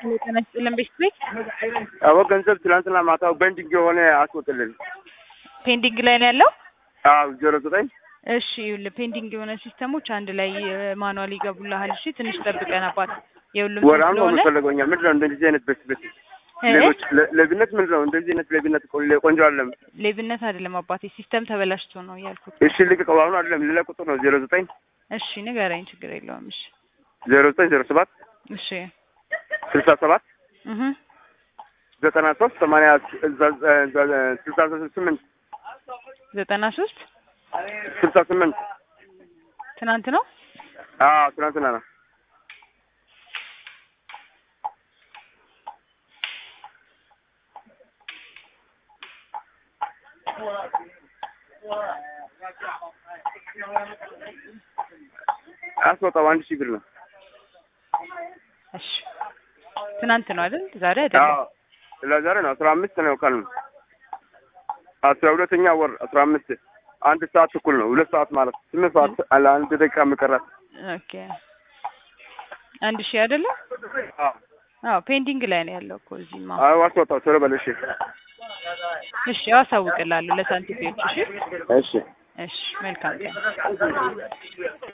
ጤና ይስጥልን ቤት ቤት አዎ ገንዘብ ትላንትና ማታው በንዲንግ የሆነ አስወጥልን። ፔንዲንግ ላይ ነው ያለው። አዎ ዜሮ ዘጠኝ እሺ ይኸውልህ ፔንዲንግ የሆነ ሲስተሞች አንድ ላይ ማኑዋል ይገቡልሃል። እሺ ትንሽ ጠብቀን አባት የሁሉም ወር አሁን ነው ስለሆነ የምፈልገው። እኛ ምንድን ነው እንደዚህ አይነት በስ በስ ሌሎች ለ- ሌብነት ምንድን ነው እንደዚህ አይነት ሌብነት ቆ- ቆንጆ አለም። ሌብነት አይደለም አባቴ ሲስተም ተበላሽቶ ነው ያልኩት። እሺ ልቅቀው። አሁን አይደለም ሌላ ቁጥር ነው ዜሮ ዘጠኝ እሺ ንገረኝ፣ ችግር የለውም። እሺ ዜሮ ዘጠኝ ዜሮ ሰባት እሺ ስልሳ ሰባት እህ ዘጠና ሶስት ሰማንያ ስልሳ ስምንት ዘጠና ሶስት ስልሳ ስምንት ትናንት ነው። አዎ ትናንትና ነው። አስወጣው አንድ ሺህ ብር ነው። እሺ ትናንት ነው አይደል? ዛሬ አይደለም። አዎ ለዛሬ ነው አስራ አምስት ነው ቀኑ አስራ ሁለተኛ ወር አስራ አምስት አንድ ሰዓት እኩል ነው ሁለት ሰዓት ማለት ስምንት ሰዓት አለ አንድ ደቂቃ የሚቀራት ኦኬ አንድ ሺህ አይደለም? አዎ አዎ ፔንዲንግ ላይ ነው ያለው እኮ እዚህማ። አዎ አስወጣው ቶሎ በል እሺ እሺ አሳውቅላለሁ ለሳንቲፒዎች። እሺ እሺ እሺ መልካም ቀን